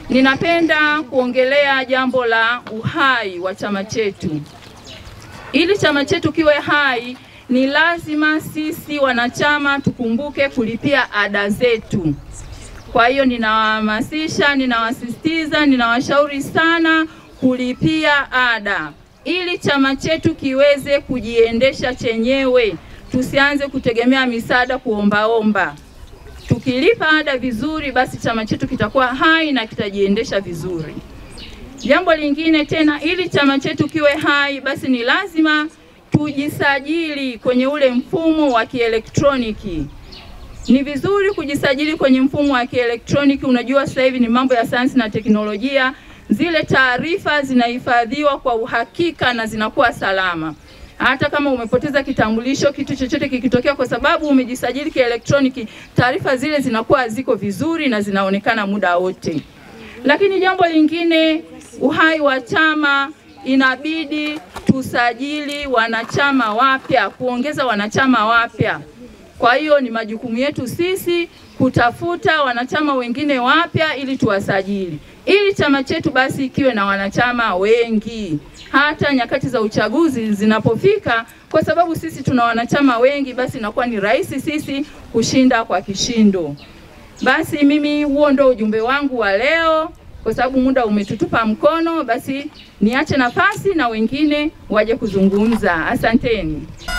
ninapenda kuongelea jambo la uhai wa chama chetu. Ili chama chetu kiwe hai, ni lazima sisi wanachama tukumbuke kulipia ada zetu. Kwa hiyo ninawahamasisha, ninawasisitiza, ninawashauri sana kulipia ada ili chama chetu kiweze kujiendesha chenyewe, tusianze kutegemea misaada kuombaomba. Tukilipa ada vizuri, basi chama chetu kitakuwa hai na kitajiendesha vizuri. Jambo lingine tena, ili chama chetu kiwe hai, basi ni lazima tujisajili kwenye ule mfumo wa kielektroniki. Ni vizuri kujisajili kwenye mfumo wa kielektroniki. Unajua sasa hivi ni mambo ya sayansi na teknolojia, zile taarifa zinahifadhiwa kwa uhakika na zinakuwa salama. Hata kama umepoteza kitambulisho, kitu chochote kikitokea, kwa sababu umejisajili kielektroniki, taarifa zile zinakuwa ziko vizuri na zinaonekana muda wote. Lakini jambo lingine, uhai wa chama, inabidi tusajili wanachama wapya, kuongeza wanachama wapya. Kwa hiyo ni majukumu yetu sisi kutafuta wanachama wengine wapya ili tuwasajili, ili chama chetu basi kiwe na wanachama wengi hata nyakati za uchaguzi zinapofika, kwa sababu sisi tuna wanachama wengi, basi inakuwa ni rahisi sisi kushinda kwa kishindo. Basi mimi huo ndo ujumbe wangu wa leo, kwa sababu muda umetutupa mkono, basi niache nafasi na wengine waje kuzungumza. Asanteni.